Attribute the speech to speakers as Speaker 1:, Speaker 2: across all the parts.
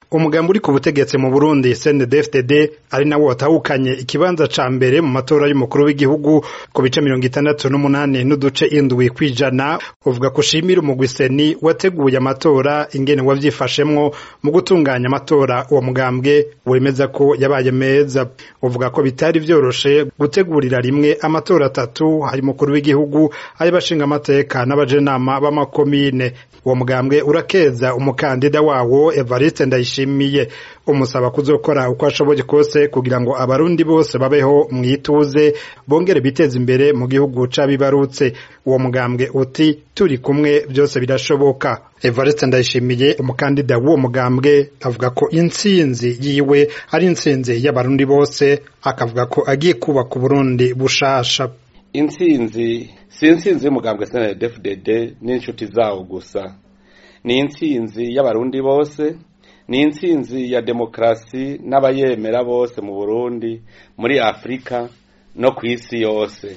Speaker 1: umugambi uri ku butegetsi mu Burundi CNDD-FDD ari nawo watahukanye ikibanza ca mbere mu matora y'umukuru w'igihugu ku bice mirongo itandatu n'umunani n'uduce indwi kwijana uvuga ko ushimira umugwi seni wateguye amatora ingene wavyifashemwo mu gutunganya amatora uwo mugambwe wemeza ko yabaye meza uvuga ko bitari vyoroshe gutegurira rimwe amatora atatu hari mukuru w'igihugu ay'abashinga amateka n'abajenama b'amakomine uwo mugambwe urakeza umukandida wawo Evariste Ndayishimiye umusaba kuzokora uko ashoboye kose kugira ngo abarundi bose babeho mwituze bongere biteza imbere mu gihugu c'abibarutse uwo mugambwe uti turi kumwe byose birashoboka Evariste Ndayishimiye umukandida w'uwo mugambwe avuga ko intsinzi yiwe ari intsinzi y'abarundi bose akavuga ko agiye kubaka Burundi bushasha
Speaker 2: intsinzi si intsinzi y'umugambwe CNDD-FDD n'inshuti zawo gusa ni intsinzi y'abarundi bose ni intsinzi ya demokarasi n'abayemera bose mu Burundi muri Afurika no ku isi yose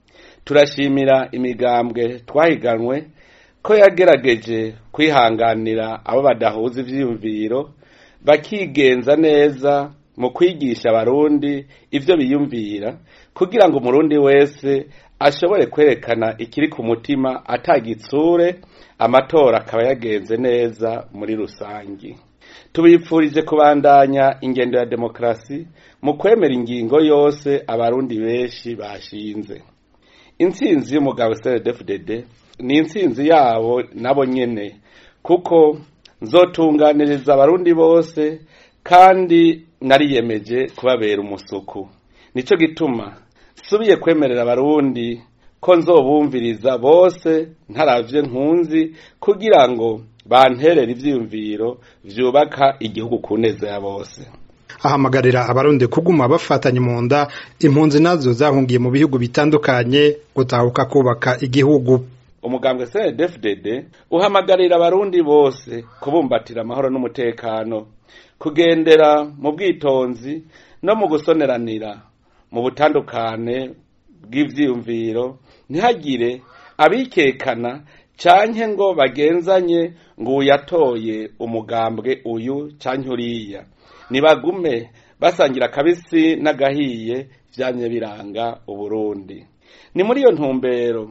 Speaker 2: turashimira imigambwe twahiganwe ko yagerageje kwihanganira abo badahuza ivyiyumviro bakigenza neza mu kwigisha abarundi ivyo biyumvira kugira ngo umurundi wese ashobore kwerekana ikiri ku mutima atagitsure amatora akaba yagenze neza muri rusangi tubipfurije kubandanya ingendo ya demokarasi mu kwemera ingingo yose abarundi benshi bashinze intsinzi y'umugabo CNDD-FDD ni intsinzi yabo nabo nyene kuko nzotunganiriza abarundi bose kandi nariyemeje kubabera umusuku nico gituma subiye kwemerera abarundi ko nzobumviriza bose ntaravye nkunzi kugira ngo banterere ivyiyumviro vyubaka igihugu ku neza ya bose
Speaker 1: ahamagarira abarundi kuguma bafatanye mu nda impunzi nazo zahungiye mu bihugu bitandukanye gutahuka kubaka igihugu
Speaker 2: umugambwe CNDD-FDD uhamagarira abarundi bose kubumbatira amahoro n'umutekano kugendera mu bwitonzi no mu gusoneranira mu butandukane bw'ivyiyumviro ntihagire abikekana canke ngo bagenzanye ngo uyatoye umugambwe uyu canke uriya nibagume basangira akabisi n'agahiye vyamye biranga uburundi ni muri iyo ntumbero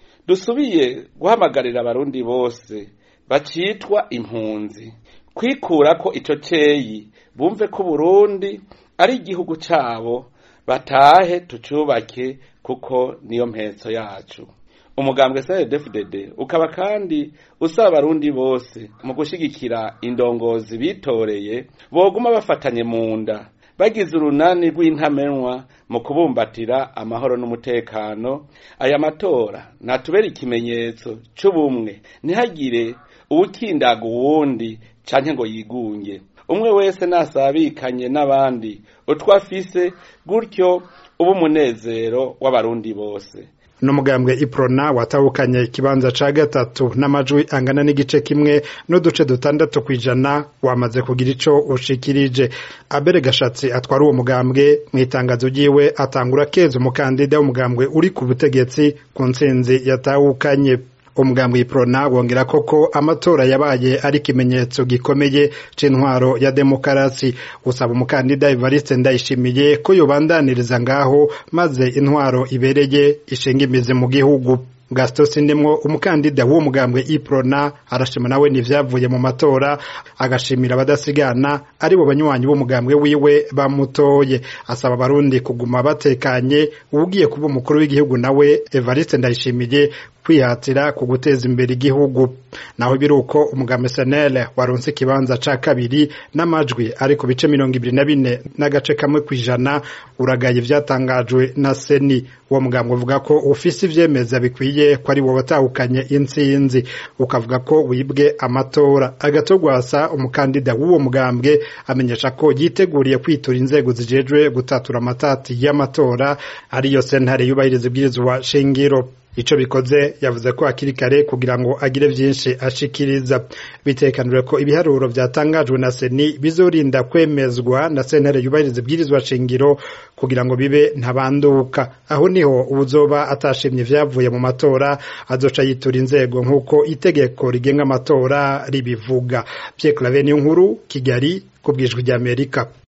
Speaker 2: dusubiye guhamagarira abarundi bose bacitwa impunzi kwikurako ico ceyi bumve ko Burundi ari igihugu cabo batahe tucubake kuko niyo mpetso yacu umugambwe CNDD-FDD ukaba kandi usaba abarundi bose mu gushigikira indongozi bitoreye boguma bafatanye mu nda bagize urunani rw'intamenwa mu kubumbatira amahoro n'umutekano aya matora natubera ikimenyetso c'ubumwe ntihagire uwukindaga uwundi canke ngo yigunge umwe wese nasabikanye n'abandi utwo afise gutyo uba umunezero w'abarundi bose
Speaker 1: n'umugambwe iprona watahukanye ikibanza ca gatatu n'amajwi angana n'igice kimwe n'uduce dutandatu kwijana wamaze kugira ico ushikirije abere gashatsi atwara uwo mugambwe mu itangazo ryiwe atangura keza umukandida w'umugambwe uri ku butegetsi ku ntsinzi yatahukanye umugambwe iprona wongera koko amatora yabaye ari ikimenyetso gikomeye c'intwaro ya demokarasi usaba umukandida Evariste Ndayishimiye ko yobandaniriza ngaho maze intwaro ibereye ishinga imizi mu gihugu Gaston Sindemwo umukandida w'uwo mugambwe Iprona arashima nawe n'ivyavuye mu matora agashimira abadasigana ari bo banywanyi b'umugambwe wiwe bamutoye asaba abarundi kuguma batekanye ugiye kuba umukuru w'igihugu nawe Evariste Ndayishimiye kwihatira ku guteza imbere igihugu naho biruko umugambwe SNL waronse ikibanza ca kabiri n'amajwi ari ku bice mirongo ibiri na bine n'agace kamwe kwijana uragaye ivyatangajwe na Seni uwo mugambwe uvuga ko ufise ivyemeza bikwiye ko ari wowe watahukanye intsinzi ukavuga ko wibwe amatora agatogwasa umukandida w'uwo mugambwe amenyesha ko yiteguriye kwitura inzego zijejwe gutatura amatati y'amatora ariyo sentare yubahiriza ibwirizwa shingiro ico bikoze yavuze ko hakiri kare kugira ngo agire vyinshi ashikiriza bitekanijwe ko ibiharuro vyatangajwe na seni bizorinda kwemezwa na sentare yubahiriza ibwirizwa shingiro kugira ngo bibe ntabanduka aho niho uwuzoba atashimye ivyavuye mu matora azoca yitura inzego nk'uko itegeko rigenga amatora ribivuga Pierre Claver Niyonkuru Kigali ku bwijwi ry'Amerika